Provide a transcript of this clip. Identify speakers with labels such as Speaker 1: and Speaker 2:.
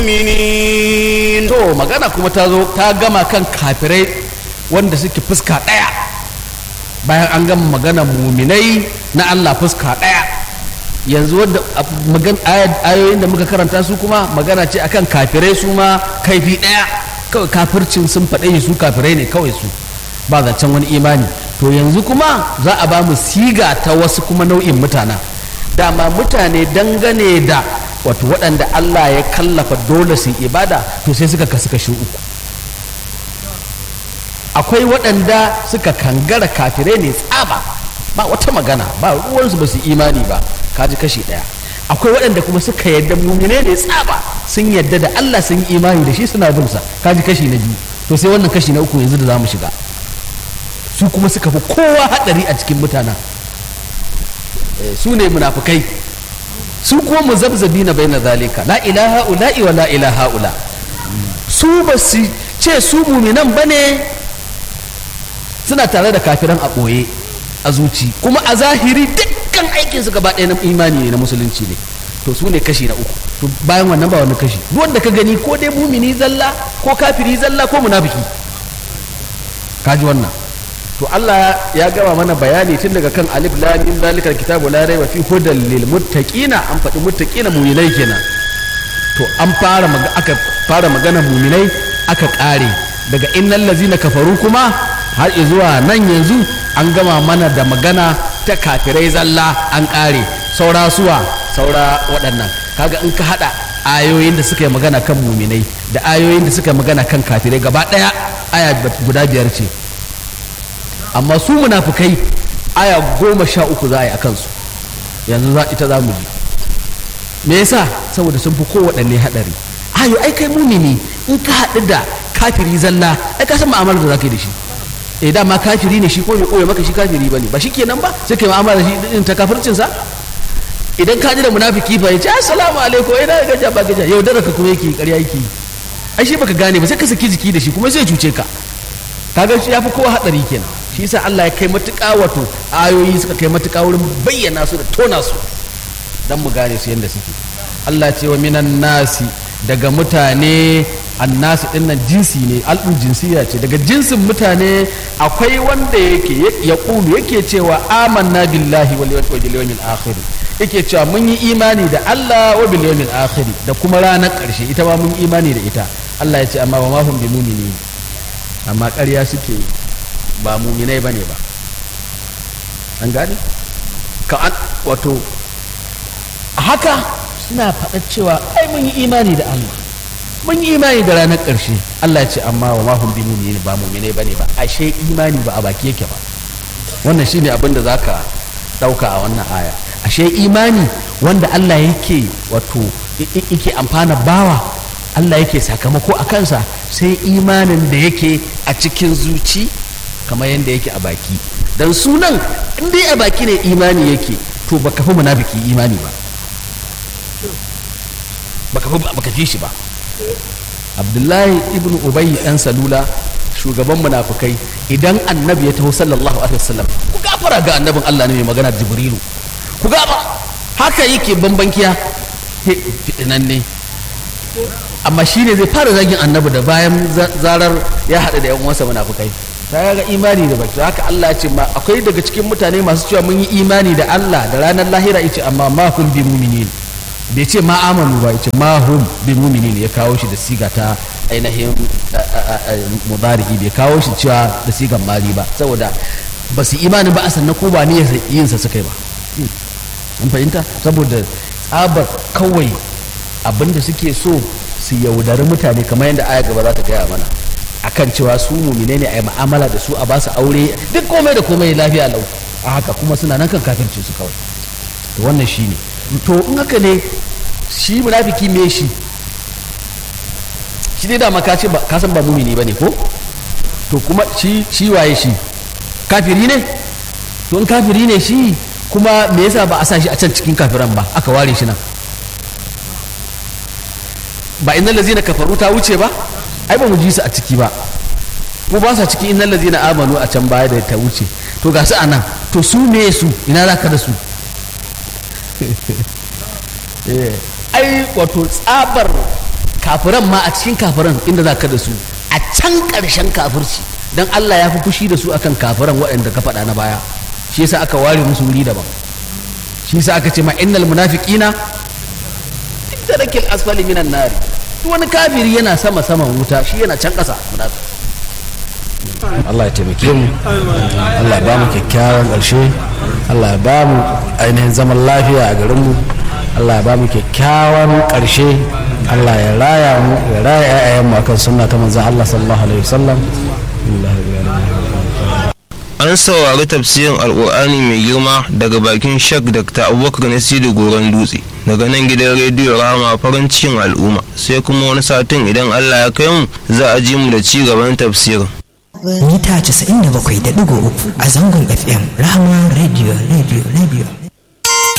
Speaker 1: المؤمنين
Speaker 2: to magana kuma ta zo ta gama kan kafirai wanda suke fuska ɗaya bayan an gama magana muminai na Allah fuska ɗaya yanzu wadda a- magan aya- ayoyin da muka karanta su kuma magana ce akan kafirai su ma kaifi ɗaya kawai kafircin sun faɗe su kafirai ne kawai su ba zancen wani imani to yanzu kuma za a ba mu siga ta wasu kuma nau'in mutanen dama mutane dangane da wato waɗanda Allah ya kallafa dole su yi ibada to sai suka kasu kashi uku akwai waɗanda suka kangara kafirai ne tsaba ba wata magana ba ruwansu ba su imani ba kaji kashi ɗaya akwai waɗanda kuma suka yadda mumine ne tsaba sun yadda da Allah sun yi imani da shi suna bin sa kaji kashi na biyu to sai wannan kashi na uku yanzu da za mu shiga su kuma suka fi kowa haɗari a cikin mutanen Eh, su ne munafukai su kuma muzabzabi na bai na zalika la ilaha ula'i wa la ilaha ula su ba su ce su muminan ba ne suna tare da kafiran a ɓoye a zuci kuma a zahiri dukkan aikinsu gaba ɗaya na imani ne na musulunci ne to su ne kashi na uku to bayan wannan ba wani kashi duk wanda ka gani ko dai mumini zalla ko kafiri zalla ko munafiki kaji wannan to Allah ya gama mana bayani tun daga kan alif lam mim zalikal kitabu la raiba fi hudal lil muttaqina an faɗi muttaqina mu'minai kenan to an fara maga- aka fara magana mu'minai aka ƙare daga innal ladzina kafaru kuma har zuwa nan yanzu an gama mana da magana ta kafirai zalla an ƙare saura suwa saura waɗannan kaga in ka haɗa ayoyin da suka yi magana kan muminai da ayoyin da suka yi magana kan kafirai gaba ɗaya aya guda biyar ce amma su munafukai aya goma sha uku za a yi a kansu yanzu za ita za mu ji me yasa saboda sun fi kowaɗanne haɗari ayo ai kai mumini in ka haɗu da kafiri zalla ai ka san mu'amalar da za ka yi da shi eh dama kafiri ne shi ko bai koya maka shi kafiri bane ba shi kenan ba sai kai mu'amala da shi din ta kafircin sa idan ka ji da munafiki fa ya ce assalamu alaikum ina ga gaja ba gaja yau ka kuma yake ƙarya yake yi ai shi baka gane ba sai ka saki jiki da shi kuma sai ya cuce ka kaga shi yafi kowa hadari kenan shi yasa Allah ya kai matuƙa wato ayoyi suka kai matuƙa wurin bayyana su da tona su dan mu gane su yadda suke Allah ce wa minan nasi daga mutane annasi din nan jinsi ne al'un jinsiya ce daga jinsin mutane akwai wanda yake ya kulu yake cewa amanna billahi wal yawmil akhir yake cewa mun yi imani da Allah wa bil yawmil akhir da kuma ranar karshe ita ma mun yi imani da ita Allah ya ce amma wa ma hum bi mu'minin amma ƙarya suke ba mu'minai bane ba an gane ka an wato haka suna faɗa cewa ai mun yi imani da Allah mun yi imani da ranar ƙarshe Allah ya ce amma wa ma hum bi mu'minin ba mu'mine bane ba ashe imani ba a baki yake ba wannan shine abin da zaka dauka a wannan aya ashe imani wanda Allah yake wato yake amfana bawa Allah yake sakamako a kansa sai imanin da yake a cikin zuci kamar yadda yake a baki dan sunan in dai a baki ne imani yake to baka fi munafiki imani ba baka fi baka fi shi ba abdullahi ibn ubayy dan salula shugaban munafikai idan annabi ya taho sallallahu alaihi wasallam ku gafara ga annabin Allah ne mai magana jibrilu ku gaba haka yake bambankiya fitinan ne amma shi ne zai fara zagin annabi da bayan zarar ya haɗu da yan uwansa munafikai ta ga imani da baki haka Allah ya ce ma akwai daga cikin mutane masu cewa mun yi imani da Allah da ranar lahira yace amma ma hum bi mu'minin bai ce ma amanu ba yace ma hum bi mu'minin ya kawo shi da siga ta ainihin mudari'i bai kawo shi cewa da sigan mali ba saboda ba su imani ba a sannan ko ba ne yin sa suka yi ba an fahimta saboda tsabar kawai abinda suke so su yaudari mutane kamar yadda aya gaba za ta gaya mana akan cewa su mumine ne a yi ma'amala da su a ba su aure duk komai da komai lafiya lau a haka kuma suna nan kan kafirci su kawai to wannan shi ne to in haka ne shi munafiki me shi shi dai dama ka ce ka san ba mumini ba ne ko to kuma shi shi waye shi kafiri ne to in kafiri ne shi kuma me yasa ba a sa shi a can cikin kafiran ba aka ware shi nan ba innal ladzina kafaru ta wuce ba ai ba mu ji su a ciki ba ko ba sa ciki innal ladzina amanu a can baya da ta wuce to ga su anan to su me su ina za ka da su ai wato tsabar kafiran ma a cikin kafiran inda za ka da su a can ƙarshen kafirci don Allah ya fi fushi da su akan kafiran waɗanda ka faɗa na baya shi yasa aka ware musu wuri daban shi yasa aka ce ma innal munafiqina darakil asfali minan nari duk wani kafiri yana sama saman wuta shi yana can ƙasa munafiki
Speaker 1: Allah ya taimake mu Allah ya ba mu kyakkyawan ƙarshe Allah ya ba mu ainihin zaman lafiya a garinmu Allah ya ba mu kyakkyawan ƙarshe Allah ya raya mu ya raya ƴaƴayenmu akan sunna ta manzon Allah sallallahu alaihi wasallam
Speaker 3: an saurari tafsirin alkur'ani mai girma daga bakin shak dr abubakar nasiru goron dutse daga nan gidan rediyo rama farin cikin al'umma sai kuma wani satin idan allah ya kai mu za a ji mu da ci gaban tafsirin
Speaker 4: mita 97.3 a zangon fm rahama radio radio radio